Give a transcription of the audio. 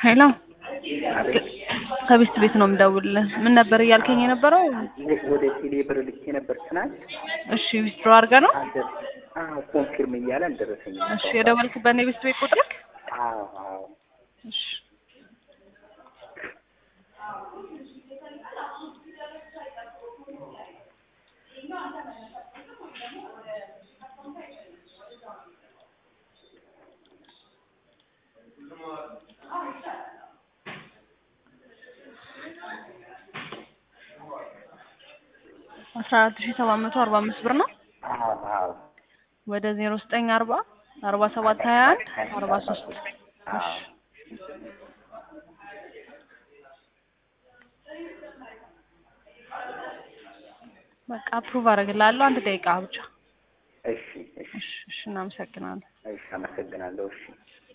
ሄሎ ከቤስት ቤት ነው የምደውልልህ። ምን ነበር እያልከኝ የነበረው? ወደ ቴሌ ብር ልኬ ነበር ትናንት። እሺ ዊዝድሮ አድርገህ ነው? አልደር አዎ ኮንፊርም እያለ አልደረሰኝም። እሺ የደወልክበት የቤስት ቤት ቁጥርክ? አዎ አዎ እሺ አስራ አራት ሺህ ሰባት መቶ አርባ አምስት ብር ነው። አዎ አዎ ወደ ዜሮ ዘጠኝ አርባ አርባ ሰባት ሀያ አንድ አርባ ሶስት አዎ በቃ አፕሩቭ አደርግልሃለሁ። አንድ ደቂቃ ብቻ። እሺ እሺ እሺ እሺ፣ እናመሰግናለን። እሺ አመሰግናለሁ። እሺ